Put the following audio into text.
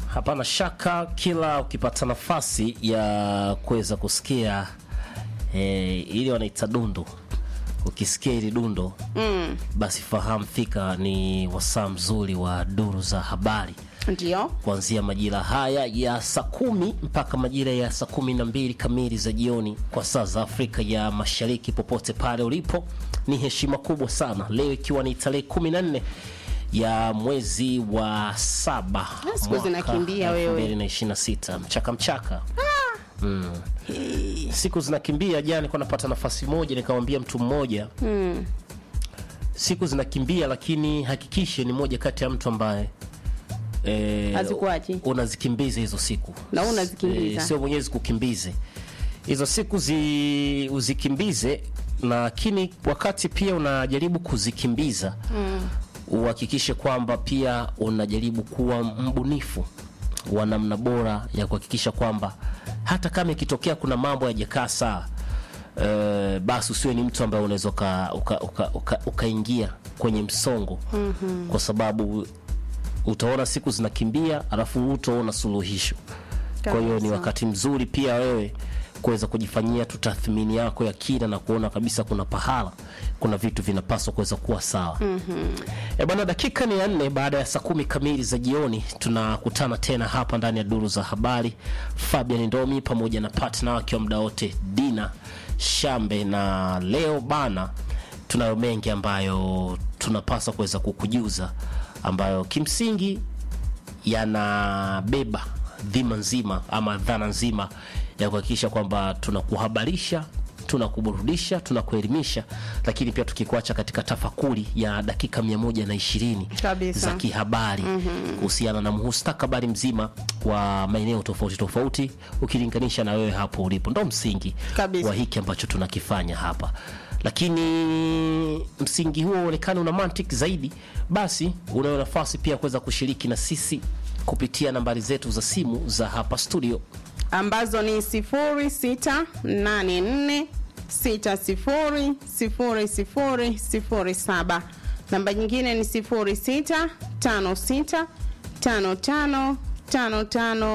hapana shaka kila ukipata nafasi ya kuweza kusikia eh, ili wanaita dundo ukisikia ili dundo Mm, basi fahamu fika ni wasaa mzuri wa duru za habari ndio kuanzia majira haya ya saa kumi mpaka majira ya saa kumi na mbili kamili za jioni kwa saa za Afrika ya Mashariki. Popote pale ulipo, ni heshima kubwa sana leo, ikiwa ni tarehe kumi na nne ya mwezi wa saba Siku zinakimbia wewe. 2026 mchaka mchaka mm. Siku zinakimbia. Jana nilikuwa napata nafasi moja nikamwambia mtu mmoja mm. siku zinakimbia, lakini hakikishe ni moja kati ya mtu ambaye eh, Hazikuachi. unazikimbiza hizo siku Na wewe unazikimbiza. Eh, sio mwenyewe zikukimbize hizo siku zi, uzikimbize, lakini wakati pia unajaribu kuzikimbiza uhakikishe kwamba pia unajaribu kuwa mbunifu wa namna bora ya kuhakikisha kwamba hata kama ikitokea kuna mambo yajakaa sawa Uh, basi usiwe ni mtu ambaye unaweza ukaingia uka, uka, uka, ukaingia kwenye msongo mm-hmm. kwa sababu utaona siku zinakimbia alafu utaona suluhisho kwa hiyo ni Kabisa. wakati mzuri pia wewe kuweza kujifanyia tu tathmini yako ya kina na kuona kabisa kuna pahala kuna vitu vinapaswa kuweza kuwa sawa mm-hmm. e bwana dakika ni ya nne baada ya saa kumi kamili za jioni tunakutana tena hapa ndani ya duru za habari fabian ndomi pamoja na partner wake wa muda wote dina shambe na leo bana tunayo mengi ambayo tunapaswa kuweza kukujuza ambayo kimsingi yanabeba dhima nzima ama dhana nzima ya kuhakikisha kwamba tunakuhabarisha tunakuburudisha tunakuelimisha lakini pia tukikuacha katika tafakuri ya dakika mia moja na ishirini Kabisa. za kihabari kuhusiana na mustakabali mzima wa maeneo tofauti tofauti ukilinganisha na wewe hapo ulipo ndo msingi Kabisa. wa hiki ambacho tunakifanya hapa lakini msingi huo uonekane una mantiki zaidi basi unayo nafasi pia kuweza kushiriki na sisi kupitia nambari zetu za simu za hapa studio ambazo ni 0684600007 namba nyingine ni 06565555